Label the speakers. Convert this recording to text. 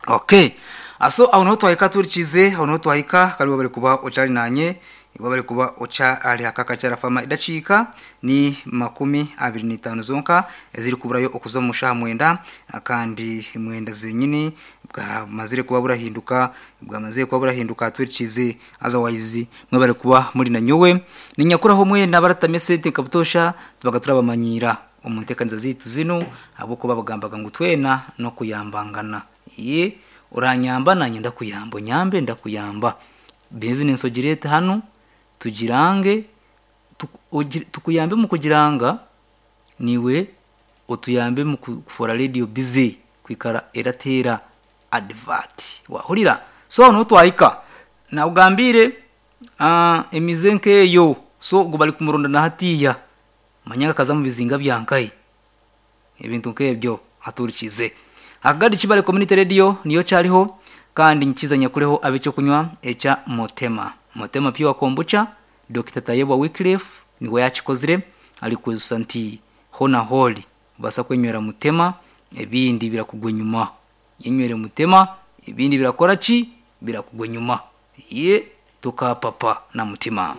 Speaker 1: okay aso aho niho twahika turikize aho niho twahika karibu bari kuba ucarinanye iwa bari kuba uca ari hakaka cyarafama idacika ni makumi abiri n'itanu zonka ziri kuburayo ukuza mu mushaha mwenda kandi mwenda zenyine bwamazire kuba burahinduka bwamazire kuba burahinduka turikize otherwise mwe bari kuba muri na nyowe ni nyakuraho mwe nabaratame sente kabutosha tubaga turabamanyira umutekaniza zitu zino abo kuba bagambaga ngo twena no kuyambangana ye uranyamba nanjye ndakuyamba nyambe ndakuyamba business ogirete hano tugirange tukuyambe mu kugiranga niwe utuyambe mu kufora radio busy kwikara eratera advert wahurira so no twahika na ugambire uh, emize nkeyo so ngo bari kumuronda na hatiya manyaka kaza mu bizinga byankaye ibintu nkebyo aturikize hagari kibare community radio niyo cyariho kandi nchizanya kuleho abe cyo kunywa echa motema motema piwa kombucha dr tayebwa wycliffe niwe yakikozire ari ku santi hona holi basa kwenywera mutema ibindi birakugwa nyuma yenywere mutema ibindi birakora ki birakugwa nyuma ye tukapapa na mutima